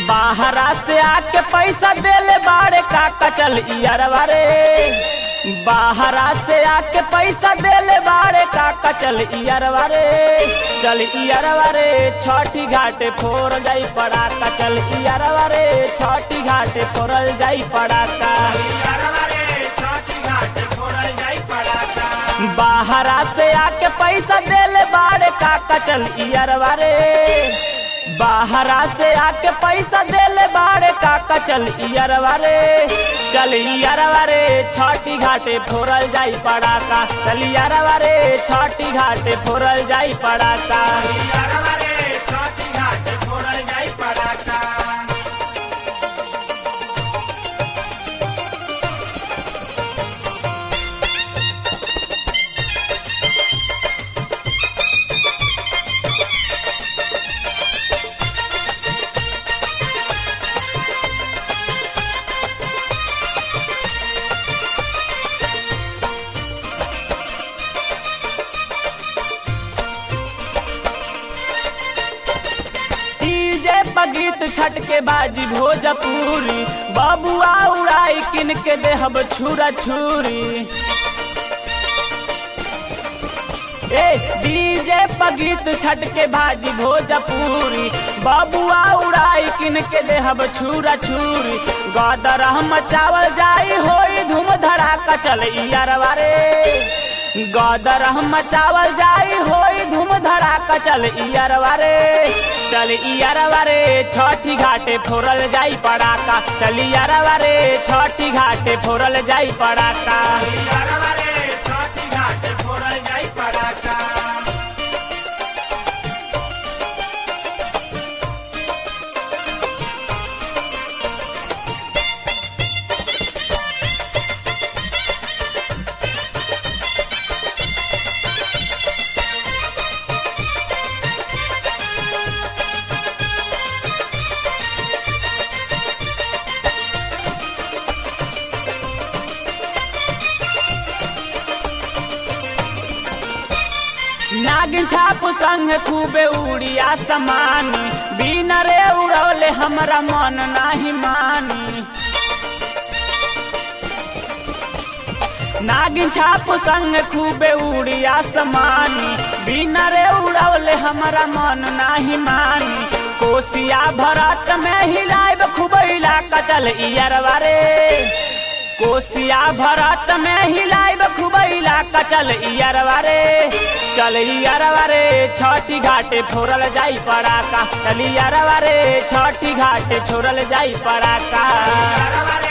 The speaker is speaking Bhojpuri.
बाहरा से आके पैसा देले बाड़े काका चल इयरवा रे बाहरा से आके पैसा देले बाड़े काका चल इयरवा रे चल इयरवा रे छठी घाटे फोर जाई पड़ाका चल इयरवा रे छठी घाटे फोरल जाई पड़ाका बाहरा से आके पैसा देले बाड़े काका चल इयरवा रे बाहरा से आके पैसा देले बाड़े काका चल इयरवा रे चल इयरवा रे छठी घाटे फोरल जाई पड़ाका चल इयरवा रे छठी घाटे फोरल जाई पड़ाका डीजे बगीत छट के बाजी भोजपुरी बबुआ उड़ाई किन के देहब छुरा छुरी ए डीजे बगीत छट के बाजी भोजपुरी बबुआ उड़ाई किन के देहब छुरा छुरी गदर हम चावल जाई होई धूम धड़ाका चल इयरवा रे गदर हम चावल जाई होई धूम धड़ाका चल इयरवा रे चल इयरवा रे छठी घाटे फोरल जाई पड़ाका चल इयरवा रे छठी घाटे फोरल जाई पड़ाका नागिन छाप संग खूबे उड़िया समानी बिना रे उड़ौले हमरा मन नाही मानी नागिन छाप संग खूबे उड़िया समानी बिना रे उड़ौले हमरा मन नाही मानी कोसिया भरत में हिलाइब खूब इलाका चल इयरवा रे कोसिया भरत में हिलाइब खूब इलाका चल इयरवा रे चल इयरवा रे छठी घाटे फोरल जाई पड़ाका चल इयरवा रे छठी घाटे छोड़ल जाई पड़ाका